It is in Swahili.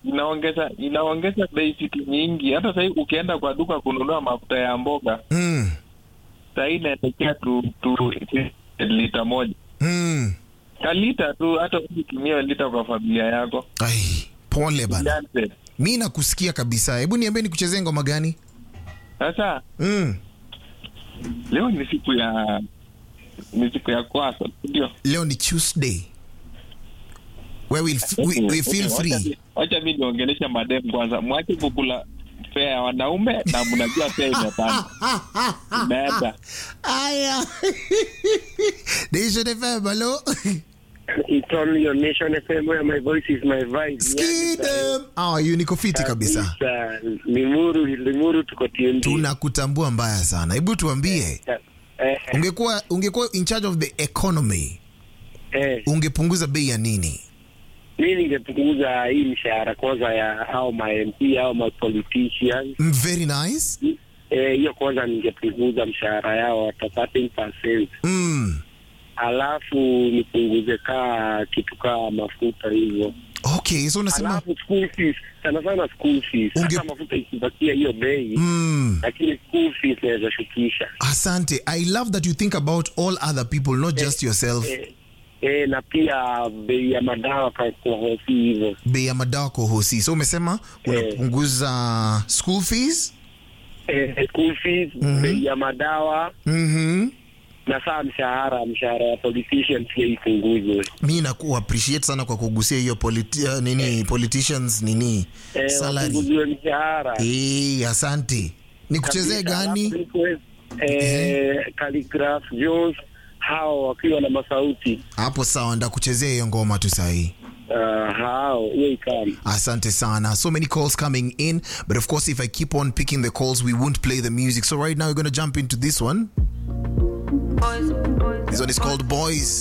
inaongeza inaongeza bei vitu nyingi. Hata sahii ukienda kwa duka kununua mafuta ya mboga Mm. sahii inaelekea tu, tu lita moja Mm. ka lita tu, hata ukitumia lita kwa familia yako Ai, pole bana. Jansen. Mi nakusikia kabisa. Hebu niambie nikuchezee ngoma gani? Sasa Mm. leo ni siku ya ni siku ya kwasa, ndio Leo ni Tuesday. Where we'll, we, we feel free. Wacha mi niongelesha madem kwanza, mwache kukula fea ya wanaume na mnajua fea imepanda imeenda. Aya. Nation FM, hello. It's on your Nation FM where my voice is my vibe. Skidem. Ah, you niko fiti kabisa. Kabisa. Limuru, Limuru tuko TNT. Tunakutambua mbaya sana. Hebu tuambie, Eh, ungekuwa ungekuwa in charge of the economy, eh, ungepunguza bei ya nini? mi ningepunguza hii mshahara kwanza ya au ma MP au ma politicians Mm, Very nice. eh, hiyo kwanza ningepunguza mshahara yao hata 13%. Mm. Alafu nipunguze kaa kitu kaa mafuta hivyo. Okay, so unasema Alafu school fees, sana sana school fees. Unge- Hata mafuta ikibakia hiyo bei, mm. lakini school fees naweza shukisha. Asante. I love that you think about all other people, not just yourself. Eh, eh, na pia bei ya madawa kwa kwa hosi hivyo. Bei ya madawa kwa hosi. So umesema unapunguza school fees? Eh, school fees, bei ya madawa Mhm. na saa mshahara, mshahara ya politicians pia ipunguzwe. mi naku appreciate sana kwa kugusia hiyo politi uh, nini politicians nini Eh, salary wapunguziwe mshahara. eh asante nikuchezee Kabisa. gani Alafu request, Eh, Khaligraph Jones hao wakiwa na masauti hapo sawa ndakuchezea hiyo ngoma tu sahii uh, hao hiyo ikali asante sana so many calls coming in but of course if i keep on picking the calls we won't play the music so right now we're going to jump into this one this one is called boys